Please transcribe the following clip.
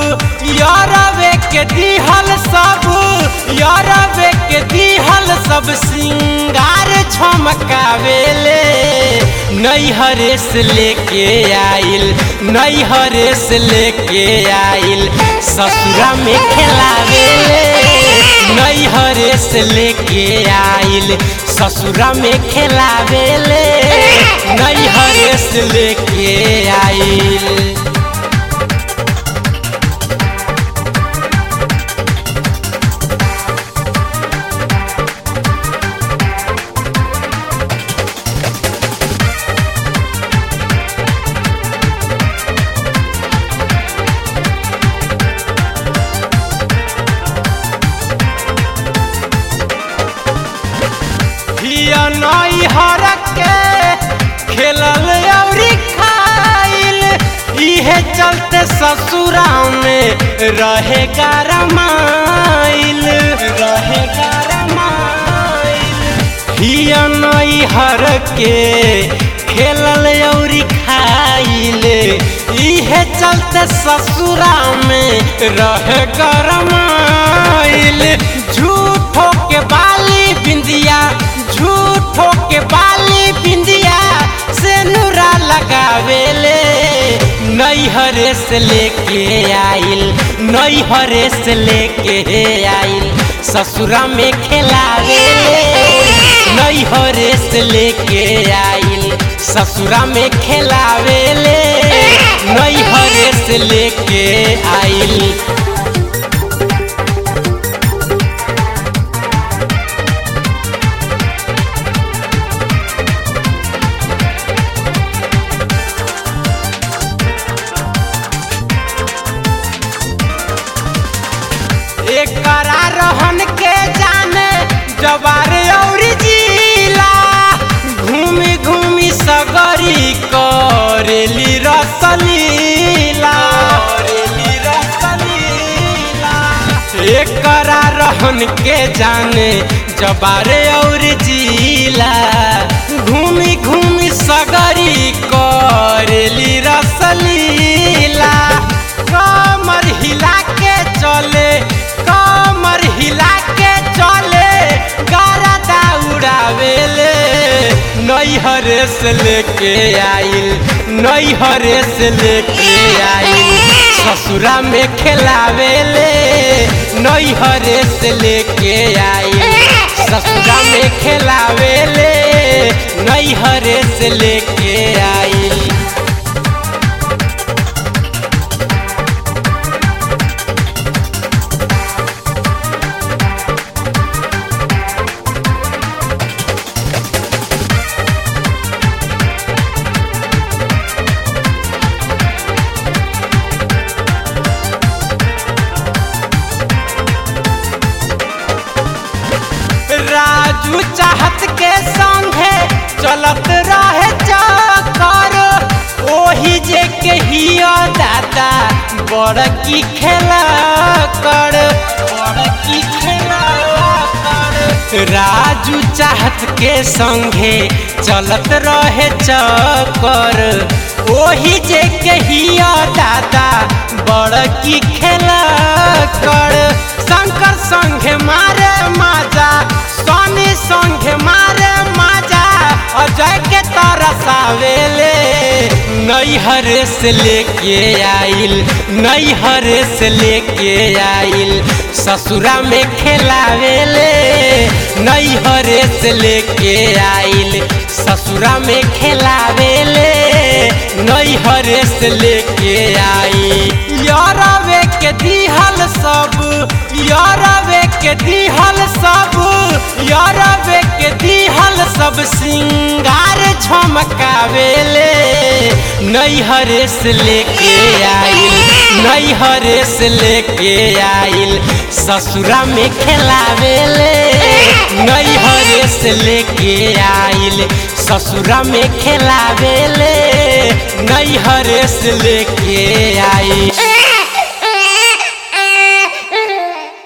यारवे के दिहल सब यारवे के दिहल सब सिंगार छमकावेले नैहरे से लेके आइल नैहरे से लेके आइल ससुरा में खेलावेले नैहरे से लेके आइल ससुरा में खेलावेले नैहरे से लेके आइल हिया नई हर के खेलल अउरी खाइल इहे चलते ससुरा में रहे गरमाइल रहे गरमाइल हिया नई हर के खेलल अउरी खाइल इहे चलते ससुरा में रहे गरमाइल झूठो के बाली बिंदिया झूठो के बाली बिंदिया से नूरा लगावेले नैहरे से लेके आइल नैहरे से लेके आइल ससुरा में खेलावेले नैहरे से लेके आइल ससुरा में खेलावेले नैहरे से लेके आइल एकरा रहन के जाने जवार और जिला घूमी घूमी सगरी करेली रसलीला करेली रसलीला एकरा रहन के जाने जबारे और जिला घूमी घूमी सगरी करेली रसलीला कमर हिला के चले कमर हिला के चले गरदा उड़ावेले नैहरे से लेके आइल नैहरे से लेके आइल ससुरा में खेलावेले नैहरे से लेके आइल ससुरा में खेलावेले नैहरे से लेके आइल राजू चाहत के संगे चलत रहे चक्कर ओही जे के हिया दादा बड़ की खेला कर बड़ की खेला कर राजू चाहत के संगे चलत रहे चक्कर ओही जे के हिया दादा बड़ की खेला कर शंकर संगे मारे माजा सोनी संगे मारे माजा अजय के तरसावेले नैहरे से लेके आइल नैहरे से लेके आइल ससुरा में खेलावेले नैहरे से लेके आइल ससुरा में खेलावेले नैहरे से लेके आई यारवे के दिहल सब यारवे के दिहल सब यारवे के दिहल सब सिंगार झमकावेले नैहरे से लेके आइल नैहरे से लेके आइल ससुरा में खेलावेले नैहरे से लेके आइल ससुरा में खेलावेले नैहरे से लेके आइल